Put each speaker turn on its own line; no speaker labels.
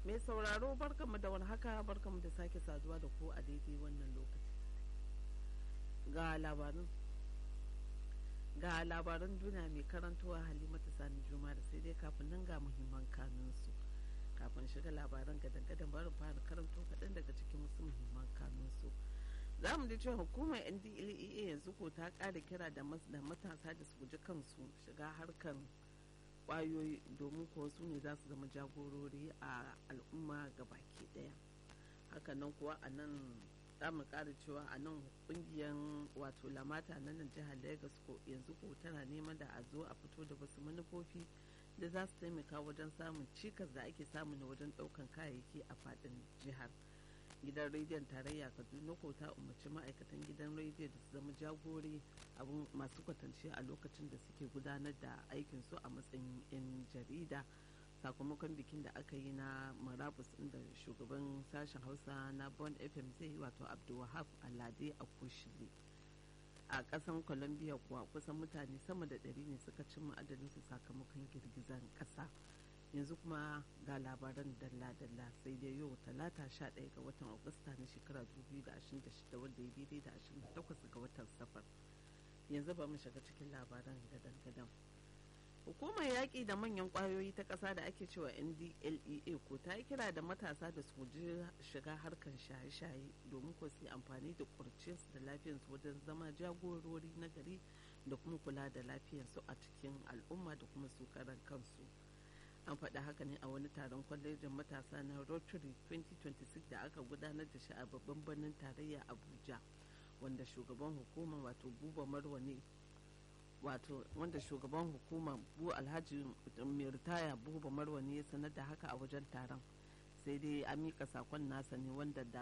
mai sauraro barkanmu da haka barkanmu da sake saduwa da ku a daidai wannan lokaci ga labarin ga labaran duniya mai karantowa halimatu sani juma da sai dai kafin nan ga muhimman kanunsu kafin shiga labaran gadan-gadan barin fara karanto kaɗan daga cikin wasu muhimman kanunsu za mu ji cewa hukumar ndlea yanzu ko ta ƙara kira da matasa da su guji kansu shiga harkar kwayoyi domin kuwa su ne za su zama jagorori a al'umma ga baki daya hakanan kuwa a nan za mu ƙara cewa a nan kungiyar wato lamata na nan jihar lagos ko yanzu ko tana neman da a zo a fito da wasu manufofi da za su taimaka wajen samun cikas da ake samu na wajen ɗaukan kayayyaki a faɗin jihar gidan rediyon tarayya kaduna ko ta umarci ma'aikatan gidan rediyo da su zama jagori abin masu kwatance a lokacin da suke gudanar da aikinsu a matsayin 'yan jarida sakamakon bikin da aka yi na marabus inda shugaban sashen hausa na bond fm zai yi wato abdulwahab alade a kushile a kasan colombia kuwa kusan mutane sama da ɗari ne suka cimma su sakamakon girgizar ƙasa yanzu kuma ga labaran dalla-dalla sai dai yau talata 11 ga watan agusta na shekara 2026 wanda ya daidai da 28 ga watan safar yanzu ba mu shiga cikin labaran gadan-gadan hukumar yaƙi da manyan ƙwayoyi ta ƙasa da ake cewa ndlea ko ta yi kira da matasa da su guji shiga harkar shaye-shaye domin ko su yi amfani da kurciyarsu da lafiyarsu wajen zama jagorori na gari da kuma kula da lafiyarsu a cikin al'umma da kuma su karan kansu an faɗi haka ne a wani taron kwalejin matasa na rotary 2026 da aka gudanar da shi a babban birnin tarayya abuja wanda shugaban hukumar wato buba marwa ne wato wanda shugaban hukumar bu alhaji mai ritaya buba marwa ne ya sanar da haka a wajen taron sai dai an mika sakon nasa ne wanda da